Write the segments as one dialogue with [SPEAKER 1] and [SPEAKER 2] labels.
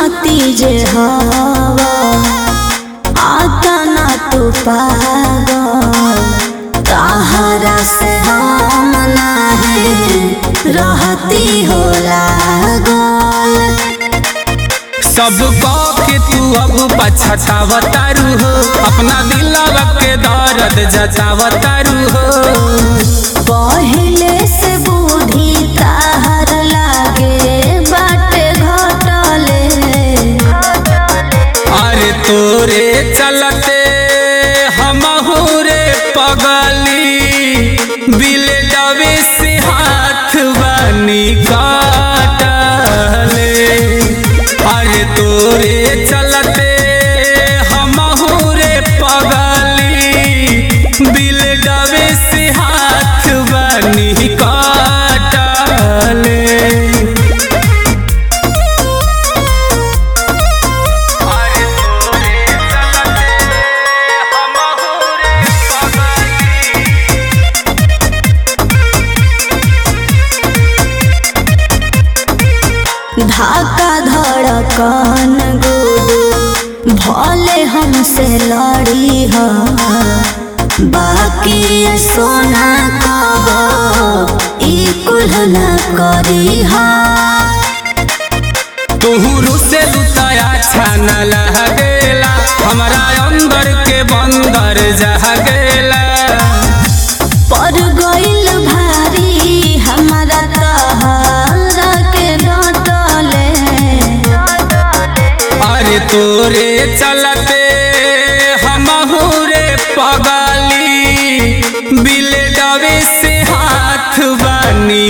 [SPEAKER 1] जनती जे हवा आता ना तू पागल तहरा से हम नाही रहती हो लागल
[SPEAKER 2] सब के तू अब पछतावतारू हो अपना दिलवा के दर्द जतावतारू हो
[SPEAKER 1] पहले से बूढ़ी ताहर लागे बाटे घटले
[SPEAKER 2] अरे तोरे चलते हमहू रे पगली बिल डबे से हाथ बनी काटले अरे तोरे चलते हमहू रे पगली बिल डबे से हाथ बनी काटले अरे तोरे चलते हमहू रे पगली
[SPEAKER 1] धाका धड़कन गुडू भले हमसे लड़ी ह बाकी ये सोना कब ई कुल न करी हा
[SPEAKER 2] तुहू से लुटाया छान लगेला हमारा अंदर के बंदर जह गेला
[SPEAKER 1] पर गइल भारी हमारा तहरा के डटले
[SPEAKER 2] अरे तोरे चलते हमहू रे पगली बिल डबे से हाथ बनी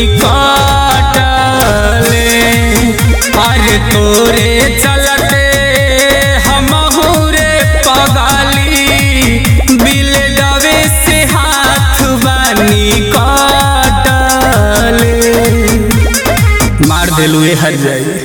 [SPEAKER 2] काटले अरे तोरे चलते हमहू रे पगली बिल डबे से हाथ बनी काटले मार देलू हर जाई